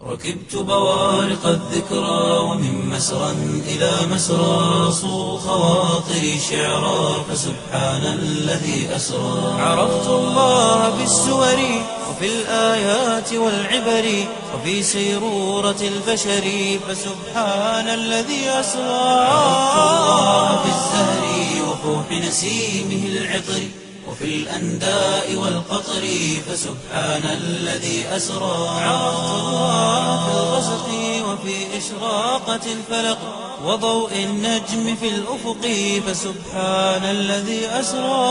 ركبت بوارق الذكرى ومن مسرى إلى مسرى صو خواطري شعرا فسبحان الذي أسرى عرفت الله بالسور وفي الآيات والعبر وفي سيرورة البشر فسبحان الذي أسرى عرفت الله في الزهر وفوح نسيمه العطر وفي الأنداء والقطر فسبحان الذي أسرى عرفت الله في الغسق وفي إشراقة الفلق وضوء النجم في الأفق فسبحان الذي أسرى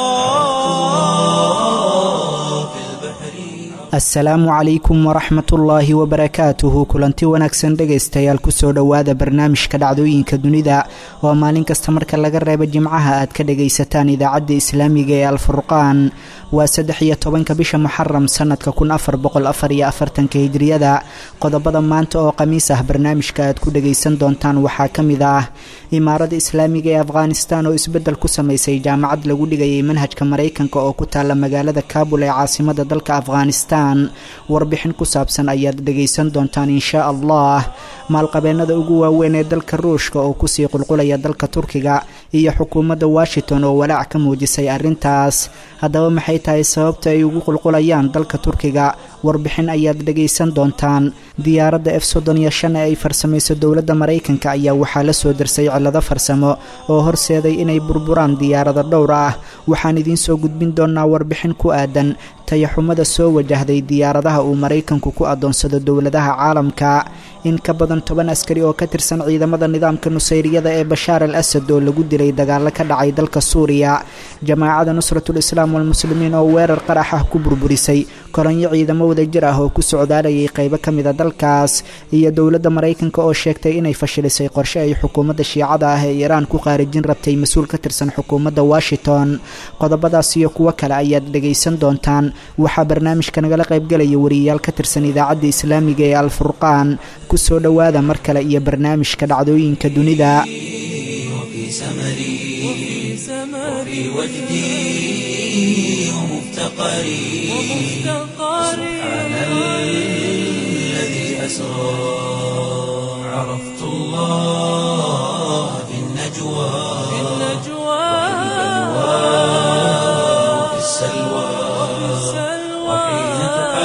في البحر asalaamu calaykum waraxmatullaahi wabarakaatuhu kulanti wanaagsan dhegaystayaal kusoo dhowaada barnaamijka dhacdooyinka dunida oo maalin kasta marka laga reebo jimcaha aad ka dhagaysataan idaacadda islaamiga ee alfurqaan waa saddex iyo tobanka bisha muxaram sanadka kun afar boqol afar iyo afartanka hijriyada qodobada maanta oo khamiis ah barnaamijka aad ku dhagaysan doontaan waxaa ka mid ah imaarada islaamiga ee afghanistan oo isbeddel ku samaysay jaamacad lagu dhigayay manhajka maraykanka oo ku taala magaalada kaabul ee caasimada dalka afghanistan warbixin ku saabsan ayaad dhegaysan doontaan inshaa allah maalqabeennada ugu waaweyn ee dalka ruushka oo kusii qulqulaya dalka turkiga iyo xukuumadda washington oo walaac ka muujisay arrintaas haddaba maxay tahay sababta ay ugu qulqulayaan dalka turkiga warbixin ayaad dhegaysan doontaan diyaaradda f soddon iyo shan ee ay farsamayso dowladda maraykanka ayaa waxaa la soo darsay cillado farsamo oo horseeday inay burburaan diyaarada dhowr ah waxaan idiin soo gudbin doonaa warbixin ku aadan tayaxumada soo wajahday diyaaradaha uu maraykanku ku adoonsado dowladaha caalamka in ka badan toban askari oo ka tirsan ciidamada nidaamka nusayriyada ee bashaar al asad oo lagu dilay dagaalo ka dhacay dalka suuriya jamaacada nusratul islaam walmuslimiin oo weerar qarax ah ku burburisay koranyo ciidamo wadajir ah oo ku socdaalayay qaybo ka mida dalkaas iyo dowladda maraykanka oo sheegtay inay fashilisay qorshe ay xukuumadda shiicada ah ee iiraan ku qaarijin rabtay mas-uul ka tirsan xukuumadda washington qodobadaas iyo kuwo kale ayaad dhegaysan doontaan waxaa barnaamijka nagala qaybgalaya wariyayaal ka tirsan idaacadda islaamiga ee alfurqaan kusoo dhowaada mar kale iyo barnaamijka dhacdooyinka dunida وفي سمري وفي وجدي ومفتقري سبحان الذي أسرى عرفت الله في النجوى وفي السلوى وحين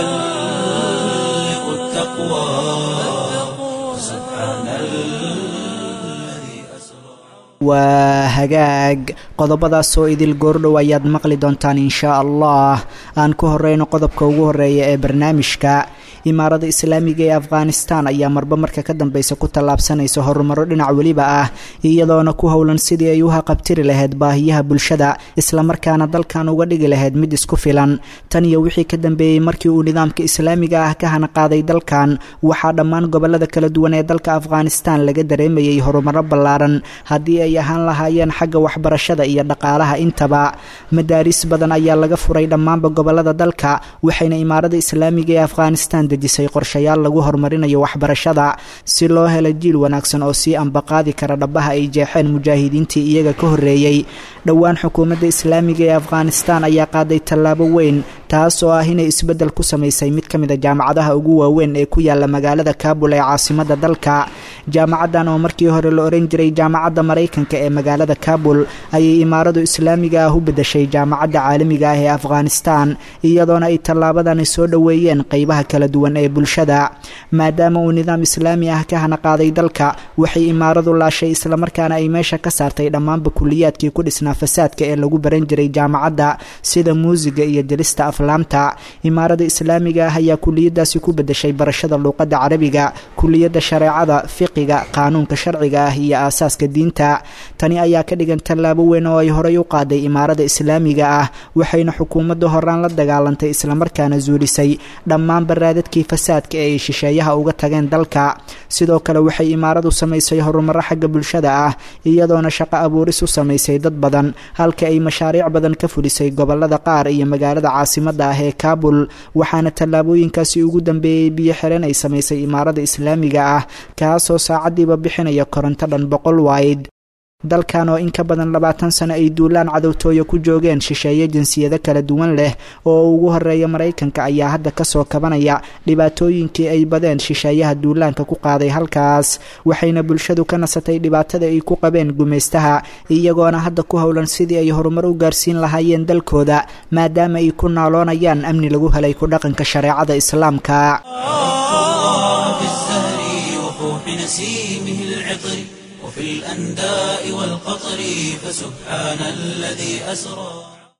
تحلق التقوى سبحان الذي أسرى waa hagaag qodobadaas oo idil goordhow ayaad maqli doontaan inshaa allah aan ku horeyno qodobka ugu horeeya ee barnaamijka imaarada islaamiga ee afghanistan ayaa marba marka ka dambeysa ku tallaabsanaysa horumaro dhinac weliba ah iyadoona ku howlan sidii ay u haqabtiri lahayd baahiyaha bulshada islamarkaana dalkan uga dhigi lahayd mid isku filan tan iyo wixii ka dambeeyey markii uu nidaamka islaamiga ah ka hanaqaaday dalkan waxaa dhammaan gobolada kala duwan ee dalka afghanistan laga dareemayay horumaro ballaaran haddii ay ahaan lahaayeen xagga waxbarashada iyo dhaqaalaha intaba madaaris badan ayaa laga furay dhammaanba gobolada dalka waxayna imaarada islaamiga ee afghanistan dejisay qorshayaal lagu horumarinayo waxbarashada si loo helo jiil wanaagsan oo sii ambaqaadi kara dhabaha ay jeexeen mujaahidiintii iyaga ka horreeyey dhowaan xukuumadda islaamiga ee afghanistan ayaa qaaday tallaabo weyn taas oo ah inay isbeddel ku samaysay mid ka mid a jaamacadaha ugu waaweyn ee ku yaala magaalada kaabul ee caasimada dalka jaamacaddan oo markii hore la oran jiray jaamacadda maraykanka ee magaalada kaabul ayay imaaradu islaamiga ah u bedeshay jaamacadda caalamiga ah ee afghanistan iyadoona ay tallaabadani soo dhoweeyeen qeybaha kala duwan ee bulshada maadaama uu nidaam islaami ah ka hanaqaaday dalka waxay imaaradu laashay islamarkaana ay meesha ka saartay dhammaanba kuliyaadkii ku dhisnaa fasaadka ee lagu baran jiray jaamacadda sida muusiga iyo jelista aflaamta imaarada islaamiga ah ayaa kuliyadaasi ku bedeshay barashada luuqadda carabiga kuliyadda shareecada fiqiga qaanuunka sharciga ah iyo aasaaska diinta tani ayaa ka dhigan tallaabo weyn oo ay horey u qaaday imaarada islaamiga ah waxayna xukuumadda horaan la dagaalantay islamarkaana zuulisay dhammaan baraadadkii fasaadka ee ay shisheeyaha uga tageen dalka sidoo kale waxay imaaradu samaysay horumaro xagga bulshada ah iyadoona shaqo abuuris u samaysay dad badan halka ay mashaariic badan ka fulisay gobolada qaar iyo magaalada caasimada ah ee kaabul waxaana tallaabooyinkaasi ugu dambeeyey biyo xireen ay samaysay imaarada islaamiga ah kaasoo saacadiiba bixinaya koronto dhan boqol wayd dalkan oo in ka badan labaatan sano ay duulaan cadowtooyo ku joogeen shisheeye jinsiyado kala duwan leh oo ugu horeeya maraykanka ayaa hadda kasoo kabanaya dhibaatooyinkii ay badeen shisheeyaha duulaanka ku qaaday halkaas waxayna bulshadu ka nasatay dhibaatada ay ku qabeen gumaystaha iyagoona hadda ku howlan sidii ay horumar u gaarsiin lahaayeen dalkooda maadaama ay ku naaloonayaan amni lagu helay ku dhaqanka shareecada islaamka وفي الأنداء والقطر فسبحان الذي أسرى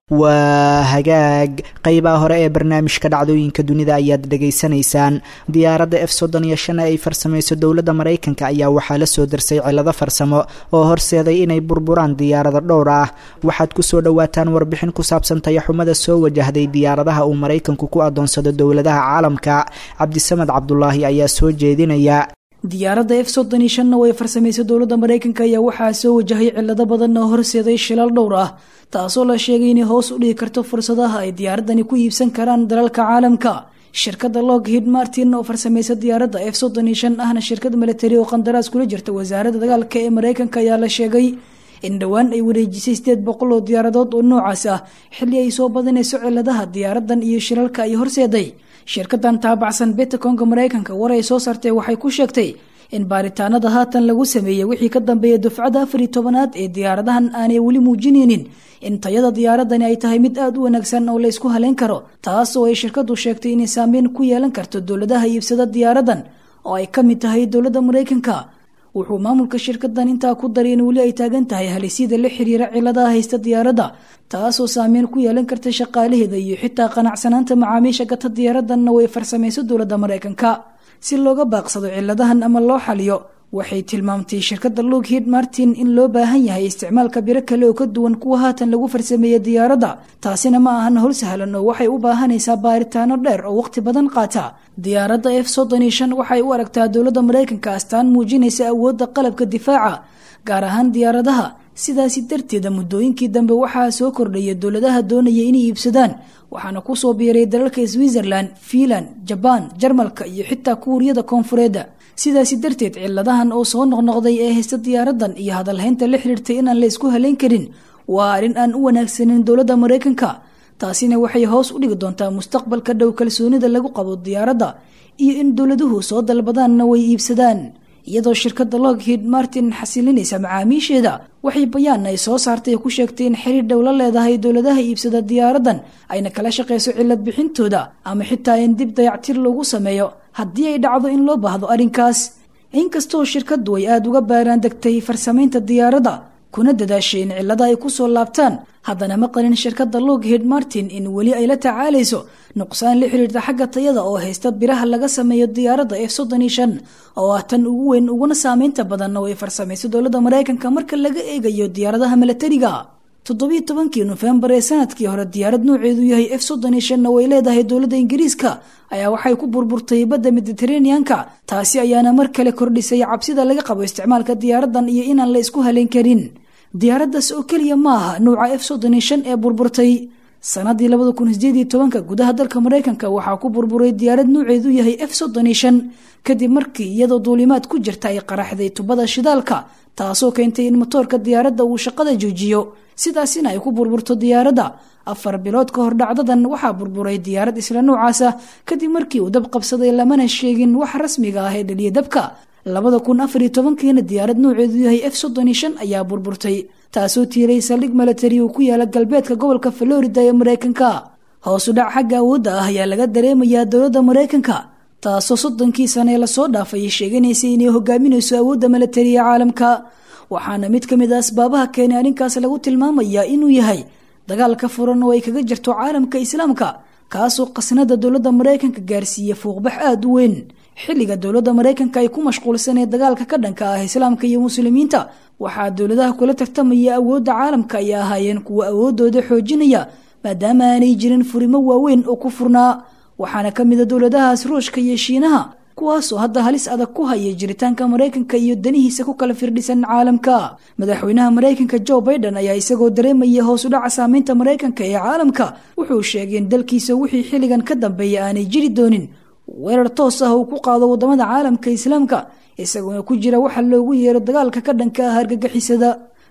waa hagaag qeybaha hore ee barnaamijka dhacdooyinka dunida ayaad dhegaysanaysaan diyaaradda f soddon iyo shan ee ay farsamayso dowladda maraykanka ayaa waxaa la soo darsay cilado farsamo oo horseeday inay burburaan diyaarado dhowr ah waxaad kusoo dhowaataan warbixin ku saabsan tayaxumada soo wajahday diyaaradaha uu maraykanku ku adoonsado dowladaha caalamka cabdisamed cabdulaahi ayaa soo jeedinaya diyaaradda f soddon iyo shanna oo ay farsamaysa dowladda maraykanka ayaa waxaa soo wajahay cilado badan oo horseeday shilal dhowr ah taasoo la sheegay inay hoos u dhigi karto fursadaha ay diyaaradani ku iibsan karaan dalalka caalamka shirkadda loghid martin oo farsamaysa diyaaradda f soddon iyo shan ahna shirkad milatari oo qandaraas kula jirta wasaaradda dagaalka ee maraykanka ayaa la sheegay in dhowaan ay wareejisay sideed boqol oo diyaaradood oo noocaas ah xilli ay soo badanayso ciladaha diyaaradan iyo shilalka ay horseeday shirkadan taabacsan betaconga maraykanka war ay soo saartay waxay ku sheegtay in baaritaanada haatan lagu sameeyey wixii ka dambeeya dufcada afar iyo tobanaad ee diyaaradahan aanay weli muujinaynin in tayada diyaaradani ay tahay mid aada u wanaagsan oo la ysku haleyn karo taas oo ay shirkadu sheegtay inay saameyn ku yeelan karto dowladaha iibsada diyaaradan oo ay ka mid tahay dowladda maraykanka wuxuu maamulka shirkadan intaa ku daray in weli ay taagan tahay halisyada la xiriira ciladaha haysta diyaaradda taasoo saameyn ku yeelan karta shaqaalaheeda iyo xitaa qanacsanaanta macaamiisha gata diyaaradanna way farsamayso dowladda maraykanka si looga baaqsado ciladahan ama loo xaliyo waxay tilmaamtay shirkadda loghid martin in loo baahan yahay isticmaalka biro kale oo ka duwan kuwa haatan lagu farsameeyey diyaaradda taasina ma ahan howl sahlan oo waxay u baahanaysaa baaritaano dheer oo waqti badan qaata diyaaradda f soddon iyo shan waxay u aragtaa dowladda maraykanka astaan muujinaysa awoodda qalabka difaaca gaar ahaan diyaaradaha sidaasi darteeda muddooyinkii dambe waxaa soo kordhaya dowladaha doonaya inay iibsadaan waxaana kusoo biiray dalalka switzerland fiinland jabaan jarmalka iyo xitaa kuuriyada koonfureedda sidaasi darteed ciladahan oo soo noqnoqday ee haysta diyaaradan iyo hadalhaynta la xiriirtay inaan la isku haleyn karin waa arrin aan u wanaagsanin dowladda maraykanka taasina waxay hoos u dhigi doontaa mustaqbalka dhow kalsoonida lagu qabo diyaaradda iyo in dowladuhu soo dalbadaanna way iibsadaan iyadoo shirkadda loghid martin xasilinaysa macaamiisheeda waxay bayaan ay soo saartay ku sheegtay in xiriir dhow la leedahay dowladaha iibsada diyaaradan ayna kala shaqayso cilad bixintooda ama xitaa in dib dayactir lagu sameeyo haddii ay dhacdo in loo baahdo arrinkaas inkastoo shirkaddu ay aada uga baaraan degtay farsamaynta diyaaradda kuna dadaashay in cilada ay ku soo laabtaan haddana ma qalin shirkadda loghid martin in weli ay la tacaalayso nuqsaan la xiriirta xagga tayada oo haysta biraha laga sameeyo diyaaradda f soddon iyo shan oo ah tan ugu weyn uguna saameynta badan oo ay farsamayso dowladda maraykanka marka laga eegayo diyaaradaha milatariga toddobiiy tobankii nofembar ee sanadkii hore diyaarad nooceedu yahay f soddon iyo shanna way leedahay dowladda ingiriiska ayaa waxay ku burburtay badda mediteraneanka taasi ayaana mar kale kordhisay cabsida laga qabo isticmaalka diyaaradan iyo inaan la isku haleyn karin diyaaraddaas oo keliya ma aha nuuca f soddon iyo shan ee burburtay sanadii labada kun sideed iyo tobanka gudaha dalka maraykanka waxaa ku burburay diyaarad nuuceedu yahay f soddon iyo shan kadib markii iyadoo duulimaad ku jirta ay qaraxday tubada shidaalka taasoo keentay in motoorka diyaaradda uu shaqada joojiyo sidaasina ay ku burburto diyaaradda afar bilood ka hor dhacdadan waxaa burburay diyaarad isla noocaas ah kadib markii uu dab qabsaday lamana sheegin wax rasmiga ah ee dhaliya dabka labada kun afar iyo tobankiina diyaarad nooceedu yahay f soddon iyo shan ayaa burburtay taasoo tiiray saldhig milatari uu ku yaala galbeedka gobolka florida ee maraykanka hoosu dhac xagga awoodda ah ayaa laga dareemayaa dowladda maraykanka taasoo soddonkii sane ee lasoo dhaafay sheeganaysay inay hogaaminayso awoodda milatari ee caalamka waxaana mid ka mid a asbaabaha keenay arrinkaas lagu tilmaamayaa inuu yahay dagaalka furan oo ay kaga jirto caalamka islaamka kaasoo qasnada dowladda maraykanka gaarsiiya fuuqbax aada u weyn xilliga dowladda maraykanka ay ku mashquulsanee dagaalka ka dhanka ah islaamka iyo muslimiinta waxaa dowladaha kula tartamaya awoodda caalamka ay ahaayeen kuwa awoodooda xoojinaya maadaama aanay jirin furimo waaweyn oo ku furnaa waxaana ka mid a dowladahaas ruushka iyo shiinaha kuwaasoo hadda halis adag ku haya jiritaanka maraykanka iyo danihiisa ku kala firdhisan caalamka madaxweynaha maraykanka joe baiden ayaa isagoo dareemaya hoos u dhaca saameynta maraykanka ee caalamka wuxuu sheegay in dalkiisa wixii xilligan ka dambeeya aanay jiri doonin weerar toos ah uu ku qaado wadamada caalamka islaamka isagoona ku jira waxa loogu yeero dagaalka ka dhanka ah argagixisada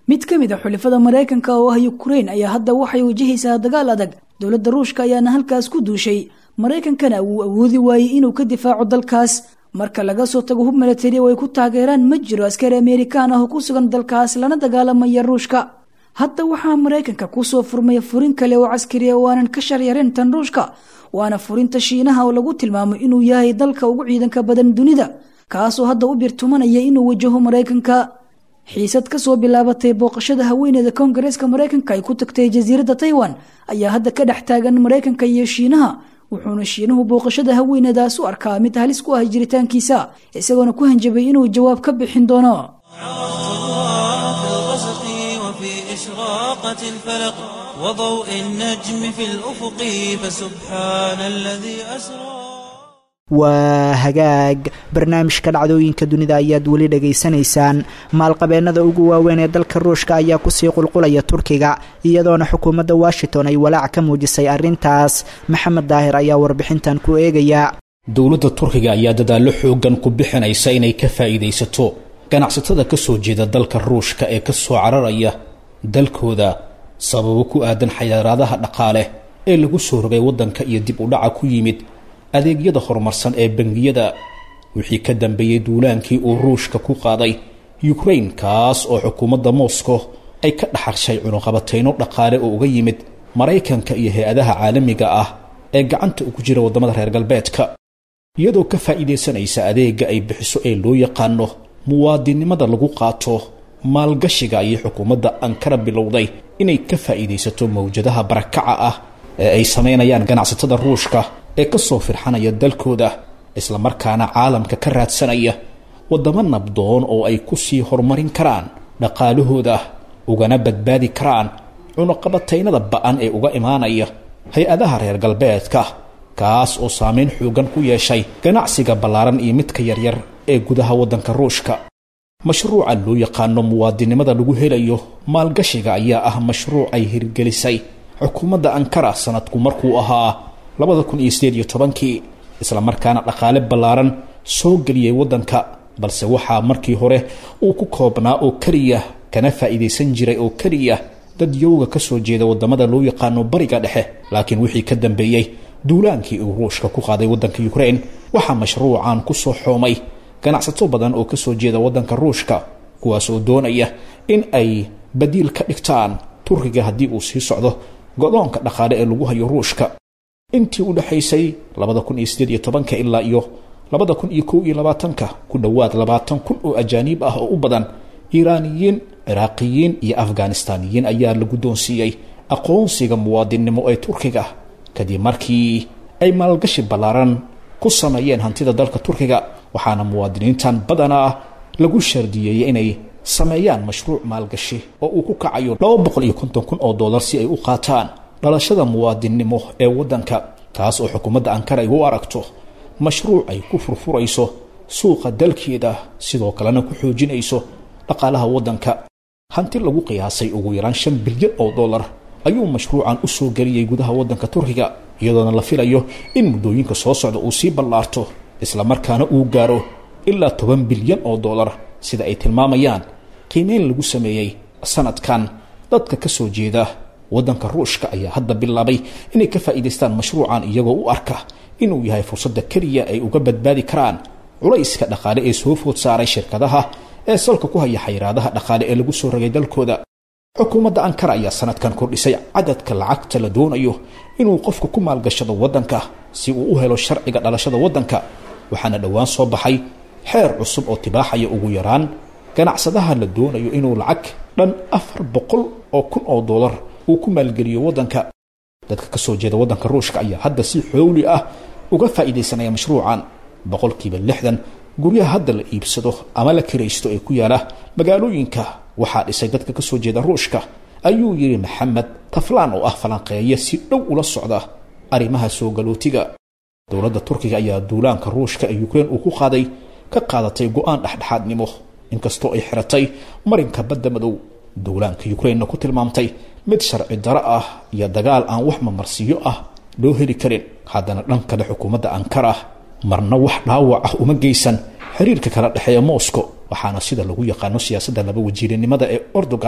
mid ka mid a xulifada maraykanka oo ah yukrain ayaa hadda waxay wajahaysaa dagaal adag dowladda ruushka ayaana halkaas ku duushay maraykankana wuu awoodi waayey inuu ka difaaco dalkaas marka laga soo tago hub milatari oo ay ku taageeraan ma jiro askari amerikaan ah oo ku sugan dalkaas lana dagaalamaya ruushka hadda waxaa maraykanka kusoo furmaya furin kale oo caskari oo aanan ka sharyareen tan ruushka waana furinta shiinaha oo lagu tilmaamo inuu yahay dalka ugu ciidanka badan dunida kaasoo hadda u birtumanaya inuu wajaho maraykanka xiisad kasoo bilaabatay booqashada haweeneeda koongareeska maraykanka ay ku tagtay jasiiradda taiwan ayaa hadda ka dhex taagan maraykanka iyo shiinaha wuxuuna shiinuhu booqashada haweenedaas u arkaa mid halis ku ah jiritaankiisa isagoona ku hanjabay inuu jawaab ka bixin doono في الغسق وفي إشراقة الفلق وضوء النجم في الأفق فسبحان الذي أسرى waa hagaag barnaamijka dhacdooyinka dunida ayaad weli dhegaysanaysaan maalqabeennada ugu waaweyn ee dalka ruushka ayaa kusii qulqulaya turkiga iyadoona xukuumadda washington ay walaac ka muujisay arrintaas maxamed daahir ayaa warbixintan ku eegaya dowladda turkiga ayaa dadaallo xooggan ku bixinaysa inay ka faa'iidaysato ganacsatada ka soo jeeda dalka ruushka ee ka soo cararaya dalkooda sababo ku aadan xayiraadaha dhaqaale ee lagu soo rogay waddanka iyo dib u dhaca ku yimid adeegyada horumarsan ee bangiyada wixii ka dambeeyey duulaankii uu ruushka ku qaaday yukrain kaas oo xukuumadda moscow ay ka dhaxarshay cunuqabatayno dhaqaale oo uga yimid maraykanka iyo hay-adaha caalamiga ah ee gacanta ugu jira waddamada reer galbeedka iyadoo ka faa'iidaysanaysa adeega ay bixiso ee loo yaqaano muwaadinnimada lagu qaato maalgashiga ayay xukuumadda ankara bilowday inay ka faa'iidaysato mawjadaha barakaca ah ee ay samaynayaan ganacsatada ruushka ee ka soo firxanaya dalkooda islamarkaana caalamka ka raadsanaya waddamo nabdoon oo ay ku sii horumarin karaan dhaqaalahooda ugana badbaadi karaan cunuqabataynada ba'an ee uga imaanaya hay-adaha reer galbeedka kaas oo saameyn xoogan ku yeeshay ganacsiga ballaaran iyo midka yaryar ee gudaha waddanka ruushka mashruuca loo yaqaano muwaadinimada lagu helayo maalgashiga ayaa ah mashruuc ay hirgelisay xukuumadda ankara sanadku markuu ahaa labada kun iyo sideed iyo tobankii islamarkaana dhaqaale ballaaran soo geliyey waddanka balse waxaa markii hore uu ku koobnaa oo keliya kana faa'iidaysan jiray oo keliya dad yowga ka soo jeeda waddamada loo yaqaano bariga dhexe laakiin wixii ka dambeeyey duulaankii uu ruushka ku qaaday waddanka yukrain waxaa mashruucan ku soo xoomay ganacsato badan oo ka soo jeeda waddanka ruushka kuwaas oo doonaya in ay badiil ka dhigtaan turkiga haddii uu sii socdo go-doonka dhaqaale ee lagu hayo ruushka intii u dhexaysay labada kun iyo sideed iyo tobanka ilaa iyo labada kun iyo kow iyo labaatanka ku dhowaad labaatan kun oo ajaaniib ah oo u badan iiraaniyiin ciraaqiyiin iyo afghanistaaniyiin ayaa la guddoonsiiyey aqoonsiga muwaadinnimo ee turkiga kadib markii ay maalgashi ballaaran ku sameeyeen hantida dalka turkiga waxaana muwaadiniintan badanaa lagu shardiyeeyey inay sameeyaan mashruuc maalgashi oo uu ku kacayo laba boqol iyo konton kun oo dollar si ay u qaataan dhalashada muwaadinnimo ee waddanka kaas oo xukuumadda ankara ay u aragto mashruuc ay ku furfurayso suuqa dalkeeda sidoo kalena ku xoojinayso dhaqaalaha waddanka hanti lagu qiyaasay ugu yaraan shan bilyan oo dollar ayuu mashruucan u soo geliyey gudaha waddanka turkiga iyadoona la filayo in muddooyinka soo socda uu sii ballaarto islamarkaana uu gaaro ilaa toban bilyan oo dollar sida ay tilmaamayaan qiimeyn lagu sameeyey sanadkan dadka ka soo jeeda waddanka ruushka ayaa hadda bilaabay inay ka faa'iidaystaan mashruucan iyagoo u arka inuu yahay fursadda keliya ay uga badbaadi karaan culayska dhaqaale ee soo food saaray shirkadaha ee salka ku haya xayiraadaha dhaqaale ee lagu soo rogay dalkooda xukuumadda ankara ayaa sanadkan kordhisay cadadka lacagta la doonayo inuu qofku ku maalgashado waddanka si uu u helo sharciga dhalashada waddanka waxaana dhowaan soo baxay xeer cusub oo tibaaxaya ugu yaraan ganacsadaha la doonayo inuu lacag dhan afar boqol oo kun oo dollar uu ku maalgeliyo waddanka dadka ka soo jeeda waddanka ruushka ayaa hadda si xooli ah uga faa'iidaysanaya mashruucan boqolkiiba lixdan guryaha hadda la iibsado ama la kiraysto ee ku yaala magaalooyinka waxaa dhisay dadka ka soo jeeda ruushka ayuu yidhi maxamed taflaan oo ah falanqeeye si dhow ula socda arrimaha soo galootiga dowladda turkiga ayaa duulaanka ruushka ee yukrain uu ku qaaday ka qaadatay go-aan dhexdhexaadnimo inkastoo ay xiratay marinka badda madow duulaanka yukrainna ku tilmaamtay mid sharci daro ah iyo dagaal aan wax mamarsiyo ah loo heli karin haddana dhan kale xukuumadda ankara marna wax dhaawac ah uma geysan xiriirka kala dhexeeya moscow waxaana sida lagu yaqaano siyaasadda laba wajiirinimada ee erdogan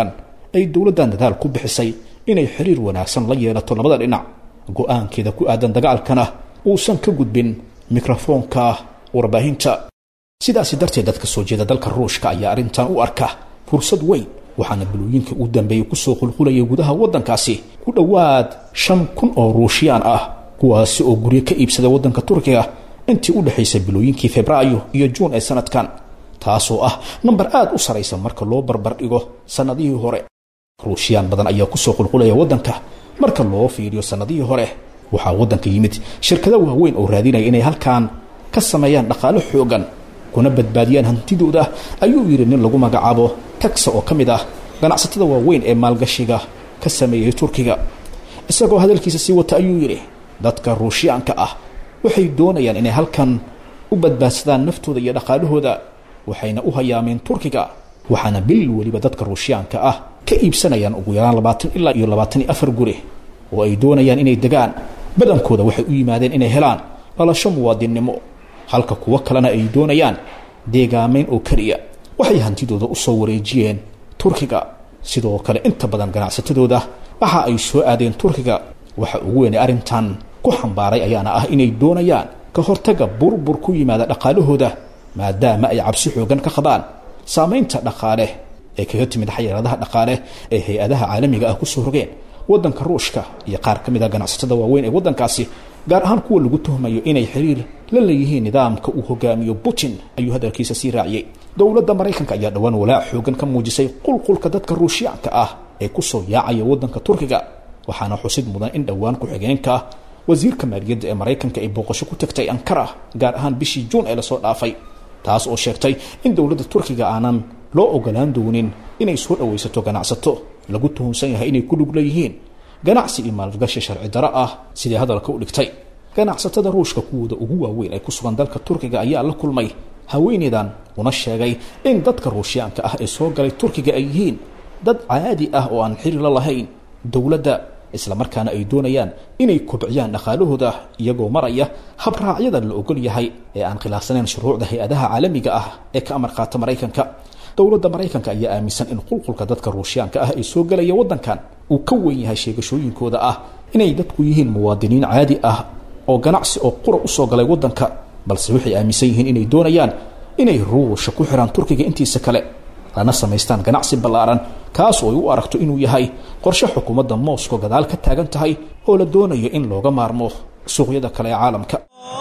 ay dowladdan dadaal ku bixisay inay xiriir wanaagsan la yeelato labada dhinac go-aankeeda ku aadan dagaalkana uusan ka gudbin mikrofoonka warbaahinta sidaasi darteed dadka soo jeeda dalka ruushka ayaa arrintan u arka fursad weyn waxaana bilooyinka u dambeeyey kusoo qulqulayay gudaha waddankaasi ku dhowaad shan kun oo ruushiyaan ah kuwaasi oo guryo ka iibsada waddanka turkiga intii u dhexaysay bilooyinkii febraayo iyo juun ee sanadkan taasoo ah nambar aad u saraysa marka loo barbar dhigo sannadihii hore ruushiyaan badan ayaa kusoo qulqulaya waddanka marka loo fiiriyo sannadihii hore waxaa waddanka yimid shirkado waaweyn oo raadinaya inay halkan ka sameeyaan dhaqaalo xoogan kuna badbaadiyaan hantidooda ayuu yidhi nin lagu magacaabo taxa oo ka mid ah ganacsatada waaweyn ee maalgashiga ka sameeyey turkiga isagoo hadalkiisa sii wata ayuu yidhi dadka ruushyaanka ah waxay doonayaan inay halkan u badbaadsadaan naftooda iyo dhaqaalahooda waxayna u hayaameen turkiga waxaana bil weliba dadka ruushyaanka ah ka iibsanayaan ugu yaraan labaatan ilaa iyo labaatan iyo afar guri oo ay doonayaan inay degaan badankooda waxay u yimaadeen inay helaan dhalasho muwaadinnimo halka kuwo kalena ay doonayaan deegaamayn oo keliya waxay hantidooda u soo wareejiyeen turkiga sidoo kale inta badan ganacsatadooda waxa ay soo aadeen turkiga waxa ugu weynay arrintan ku xambaaray ayaana ah inay doonayaan ka hortaga burbur ku yimaada dhaqaalahooda maadaama ay cabsi xoogan ka qabaan saamaynta dhaqaale ee kaga timid xayiraadaha dhaqaale ee hay-adaha caalamiga ah kusoo rogeen waddanka ruushka iyo qaar ka mid a ganacsatada waaweyn ee waddankaasi gaar ahaan kuwa lagu tuhmayo inay xiriir la leeyihiin nidaamka uu hogaamiyo putin ayuu hadalkiisa sii raaciyey dowladda maraykanka ayaa dhowaan walaac xoogan ka muujisay qulqulka dadka ruushyaanka ah ee kusoo yaacaya waddanka turkiga waxaana xusid mudan in dhowaan ku-xigeenka wasiirka maaliyadda ee maraykanka ay booqasho ku tagtay ankara gaar ahaan bishii juun ee lasoo dhaafay taas oo sheegtay in dowladda turkiga aanan loo ogolaan doonin inay soo dhowaysato ganacsato lagu tuhunsan yahay inay ku lug leeyihiin ganacsi iyo maalgashi sharci daro ah sidai hadalka u dhigtay ganacsatada ruushka kuwooda ugu waaweyn ee ku sugan dalka turkiga ayaa la kulmay haweeneydan una sheegay in dadka ruushyaanka ah ee soo galay turkiga ay yihiin dad caadi ah oo aan xiri la lahayn dowladda islamarkaana ay doonayaan inay kobciyaan dhaqaalahooda iyagoo maraya habraacyada la ogol yahay ee aan khilaafsanayn shuruucda hay-adaha caalamiga ah ee ka amar qaata maraykanka dowladda maraykanka ayaa aaminsan in qulqulka dadka ruushyaanka ah ee soo galaya waddankan uu ka weyn yahay sheegashooyinkooda ah inay dadku yihiin muwaadiniin caadi ah oo ganacsi oo qura usoo galay waddanka balse waxay aaminsan yihiin inay doonayaan inay ruusha ku xiraan turkiga intiisa kale lana samaystaan ganacsi ballaaran kaas oo ay u aragto inuu yahay qorshe xukuumadda moscow gadaal ka taagan tahay oo la doonayo in looga maarmo suuqyada kale ee caalamka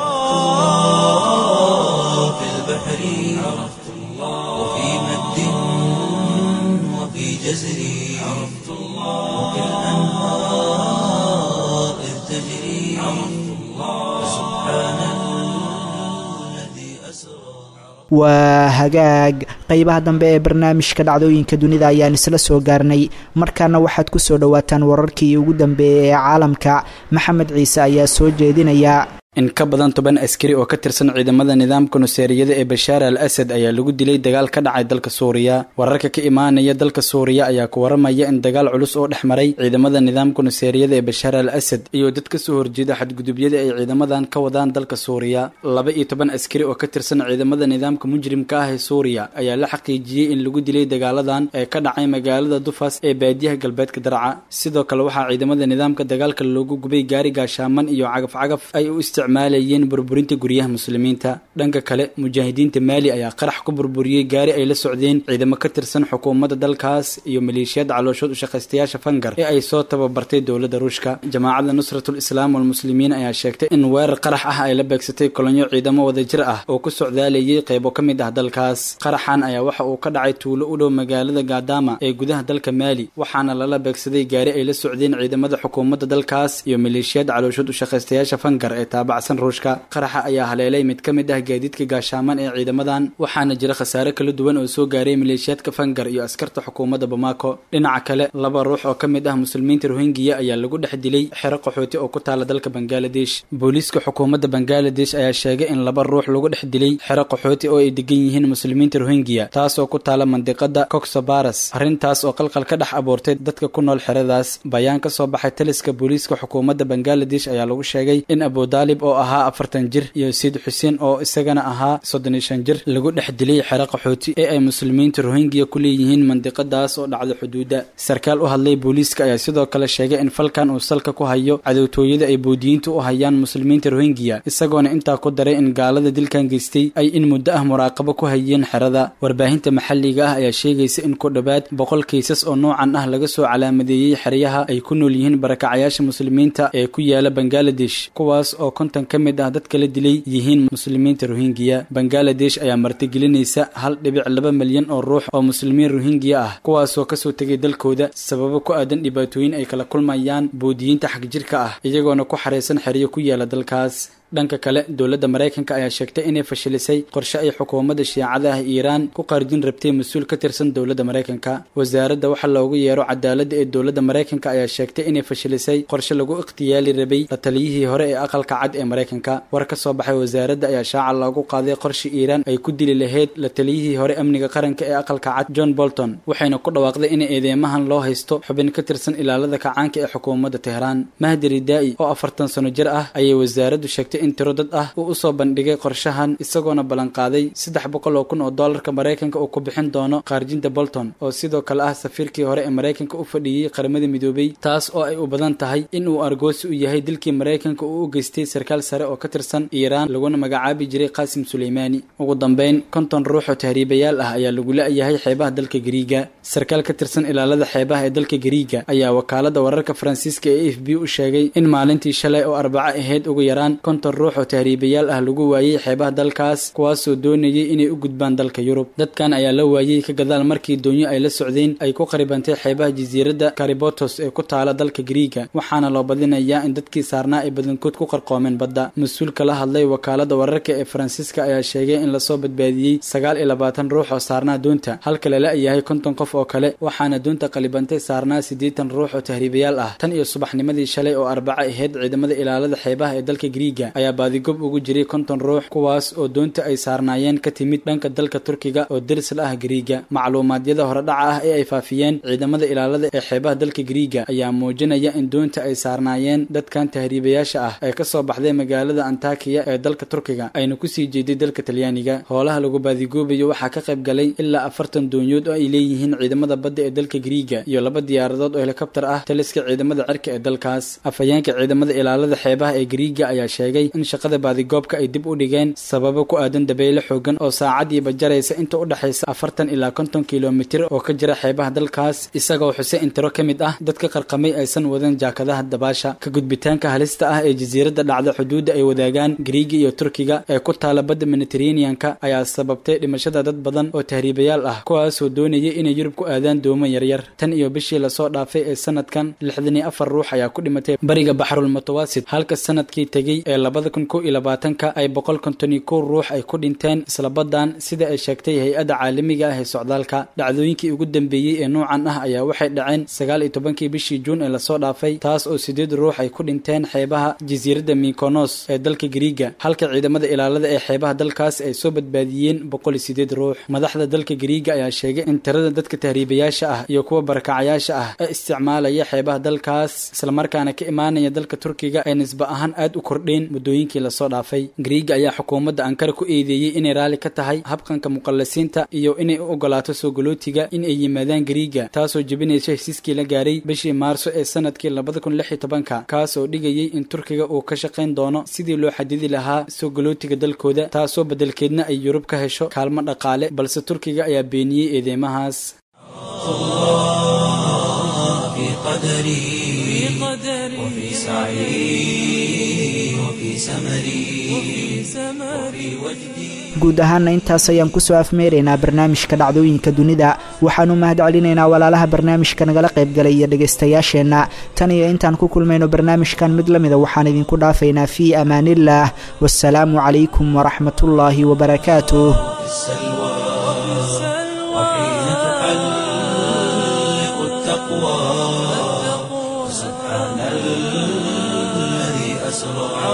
في البحر عرفت الله وفي مد وفي جزر عرفت الله وفي الأنهار إذ تجري عرفت الله سبحان الذي أسرى waa hagaag qeybaha dambe ee barnaamijka dhacdooyinka dunida ayaan isla soo gaarnay markaana waxaad ku soo dhowaataan wararkii ugu dambeeyay ee caalamka maxamed ciise ayaa soo jeedinaya in ka badan toban askari oo ka tirsan ciidamada nidaamka nuseeriyada ee bashaar al asad ayaa lagu dilay dagaal ka dhacay dalka suuriya wararka ka imaanaya dalka suuriya ayaa ku waramaya in dagaal culus oo dhex maray ciidamada nidaamka nuseeriyada ee bashaar al asad iyo dad ka soo horjeeda xadgudubyada ay ciidamadan ka wadaan dalka suuriya laba iyo toban askari oo ka tirsan ciidamada nidaamka mujrimka ah ee suuriya ayaa la xaqiijiyey in lagu dilay dagaaladan ee ka dhacay magaalada dufas ee baadiyaha galbeedka darca sidoo kale waxaa ciidamada nidaamka dagaalka loogu gubay gaari gaashaaman iyo cagaf-cagaf ay u isticmaalayeen burburinta guryaha muslimiinta dhanka kale mujaahidiinta maali ayaa qarax ku burburiyey gaari ay la socdeen ciidamo ka tirsan xukuumadda dalkaas iyo maleeshiyada calooshood ushaqaystayaasha fangar ee ay soo tababartay dowladda ruushka jamaacadda nusratul islaam walmuslimiin ayaa sheegtay in weerar qarax ah ay la beegsatay kolonyo ciidamo wadajir ah oo ku socdaalayay qaybo ka mid ah dalkaas qaraxan ayaa waxa uu ka dhacay tuulo u dhow magaalada gaadama ee gudaha dalka maali waxaana lala beegsaday gaari ay la socdeen ciidamada xukuumadda dalkaas iyo maleeshiyada calooshood ushaqaystayaasha fangar ee taabacsan ruushka qaraxa ayaa haleelay mid ka mid ah gaadiidka gaashaaman ee ciidamadan waxaana jira khasaare kala duwan oo soo gaaray maleeshiyaadka fangar iyo askarta xukuumadda bamako dhinaca kale laba ruux oo ka mid ah muslimiinta rohingiya ayaa lagu dhex dilay xero qaxooti oo ku taala dalka bangaladesh booliiska xukuumadda bangaladesh ayaa sheegay in laba ruux lagu dhex dilay xero qaxooti oo ay degan yihiin muslimiinta rohingiya taasoo ku taala mandiqada coxobaras arrintaas oo qalqal ka dhex abuurtay dadka ku nool xeradaas bayaan ka soo baxay taliska booliiska xukuumadda bangaladesh ayaa lagu sheegay in abudaalib daalib oo ahaa afartan jir iyo sayid xuseen oo isagana ahaa soddon iyo shan jir lagu dhex dilay xero qaxooti ee ay muslimiinta rohingya ku leeyihiin mandiqadaas oo dhacda xuduudda sarkaal u hadlay booliiska ayaa sidoo kale sheegay in falkan uu salka ku hayo cadowtooyada ay boodiyiintu u hayaan muslimiinta rohingya isagoona intaa ku daray in gaalada dilkan geystay ay in muddo ah muraaqabo ku hayeen xerada warbaahinta maxalliga ah ayaa sheegaysa in ku dhowaad boqol kaysas oo noocan ah laga soo calaamadeeyey xeryaha ay ku nool yihiin barakacayaasha muslimiinta ee ku yaala bangaladesh kuwaas oo konton ka mid ah dadka la dilay yihiin muslimiinta rohingya bangaladesh ayaa martigelinaysa hal dhibic laba milyan oo ruux oo muslimiin rohingya ah kuwaasoo kasoo tegay dalkooda sababo ku aadan dhibaatooyin ay kala kulmayaan boodiyiinta xagjirka ah iyagoona ku xareysan xeryo ku yaala dalkaas dhanka kale dowladda maraykanka ayaa sheegtay inay fashilisay qorshe ay xukuumadda shiicada ah iiraan ku qaarjin rabtay mas-uul ka tirsan dowladda maraykanka wasaaradda waxa loogu yeero cadaaladda ee dowladda maraykanka ayaa sheegtay inay fashilisay qorshe lagu ikhtiyaali rabay la taliyihii hore ee aqalka cad ee maraykanka war ka soo baxay wasaaradda ayaa shaaca loogu qaaday qorshe iiraan ay ku dili lahayd la taliyihii hore amniga qaranka ee aqalka cad john bolton waxayna ku dhawaaqday in eedeymahan loo haysto xubin ka tirsan ilaalada kacaanka ee xukuumadda tehraan mahdi ridaa'i oo afartan sano jir ah ayay wasaaraddu sheegtay in tiro dad ah uu usoo bandhigay qorshahan isagoona ballanqaaday saddex boqol oo kun oo doolarka maraykanka uu ku bixin doono qaarjinta bolton oo sidoo kale ah safiirkii hore ee maraykanka u fadhiyey qaramada midoobay taas oo ay u badan tahay in uu argoosi u yahay dilkii maraykanka uu u geystay sarkaal sare oo ka tirsan iiraan laguna magacaabi jiray qaasim suleymaani ugu dambeyn konton ruux oo tahriibayaal ah ayaa lagu la-yahay xeebaha dalka gariiga sarkaal ka tirsan ilaalada xeebaha ee dalka gariiga ayaa wakaalada wararka faransiiska ee f b u sheegay in maalintii shalay oo arbaco ahayd ugu yaraan konton ruux oo tahriibayaal ah lagu waayey xeebaha dalkaas kuwaasoo doonayay inay u gudbaan dalka yurub dadkan ayaa la waayey ka gadaal markii doonyo ay la socdeen ay ku qaribantay xeebaha jasiiradda karibotos ee ku taala dalka gariiga waxaana loo badinayaa in dadkii saarnaa ay badankood ku qarqoomeen badda mas-uulka la hadlay wakaalada wararka ee faransiiska ayaa sheegay in lasoo badbaadiyey sagaal iyo labaatan ruux oo saarnaa doonta halka lala yahay konton qof oo kale waxaana doonta qalibantay saarnaa siddeetan ruux oo tahriibayaal ah tan iyo subaxnimadii shalay oo arbaco ahayd ciidamada ilaalada xeebaha ee dalka gariiga ayaa baadigob ugu jiray konton ruux kuwaas oo doonta ay saarnaayeen ka timid dhanka dalka turkiga oo deris la ah gariiga macluumaadyada horedhaca ah ee ay faafiyeen ciidamada ilaalada ee xeebaha dalka gariiga ayaa muujinaya in doonta ay saarnaayeen dadkan tahriibayaasha ah ee kasoo baxday magaalada antakiya ee dalka turkiga ayna kusii jeeday dalka talyaaniga hoolaha lagu baadigoobayo waxaa ka qayb galay ilaa afartan doonyood oo ay leeyihiin ciidamada badda ee dalka gariiga iyo laba diyaaradood oo helikobtar ah taliska ciidamada cirka ee dalkaas afhayeenka ciidamada ilaalada xeebaha ee gariiga ayaa sheegay in shaqada baadigoobka ay dib u dhigeen sababo ku aadan dabeyle xoogan oo saacadiiba jaraysa inta u dhexaysa afartan ilaa konton kilomitir oo ka jira xeebaha dalkaas isagoo xuse in tiro ka mid ah dadka qarqamay aysan wadan jaakadaha dabaasha ka gudbitaanka halista ah ee jasiiradda dhacda xuduudda ay wadaagaan gariiga iyo turkiga ee ku taala badda mediteraneanka ayaa sababtay dhimashada dad badan oo tahriibayaal ah kuwaasoo doonayay inay yurub ku aadaan doomo yaryar tan iyo bishii lasoo dhaafay ee sanadkan lixdan iyo afar ruux ayaa ku dhimatay bariga baxrul mutawaasit halka sanadkii tegey ee labada kun kow iyo labaatanka ay boqol konton iyo kow ruux ay ku dhinteen isla badan sida ay sheegtay hay-adda caalamiga ah ee socdaalka dhacdooyinkii ugu dambeeyey ee noocan ah ayaa waxay dhaceen sagaal iyo tobankii bishii juun ee lasoo dhaafay taas oo sideed ruux ay ku dhinteen xeebaha jasiiradda mikonos ee dalka gariiga halka ciidamada ilaalada ee xeebaha dalkaas ay soo badbaadiyeen boqol iyo sideed ruux madaxda dalka gariiga ayaa sheegay in tirada dadka tahriibayaasha ah iyo kuwa barakacayaasha ah ee isticmaalaya xeebaha dalkaas islamarkaana ka imaanaya dalka turkiga ay nisba ahaan aad u kordheen muddooyinkii lasoo dhaafay gariiga ayaa xukuumadda ankara ku eedeeyey inay raalli ka tahay habqanka muqallasiinta iyo inay u ogolaato soo galootiga in ay yimaadaan gariiga taasoo jebinaysa hesiiskii la gaaray bishii maarso ee sanadkii labada kun lix iyo tobanka kaas oo dhigayay in turkiga uu ka shaqayn doono sidii loo xadidi lahaa soo galootiga dalkooda taasoo beddelkeedna ay yurub ka hesho kaalmo dhaqaale balse turkiga ayaa beeniyey eedeymahaas في قدري وفي سعي وفي سمري وفي وجدي guud ahaana intaas ayaan kusoo afmeeraynaa barnaamijka dhacdooyinka dunida waxaanu mahad celinaynaa walaalaha barnaamijka nagala qaybgalay iyo dhegaystayaasheenna tan iyo intaan ku kulmayno barnaamijkan mid la mida waxaan idinku dhaafaynaa fii amaaniillah wasalaamu calaykum waraxmatullaahi wabarakaatuh السلوى وحين تحلق التقوى سبحان الذي أسرى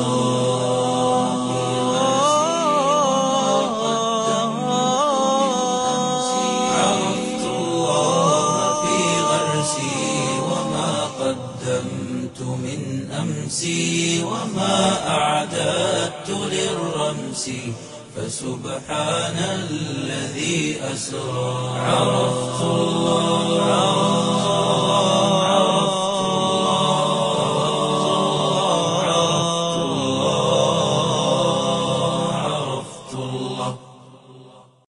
عرفت الله في غرسي وما قدمت من أمسي وما أعلم نفسي فسبحان الذي أسرى عرفت الله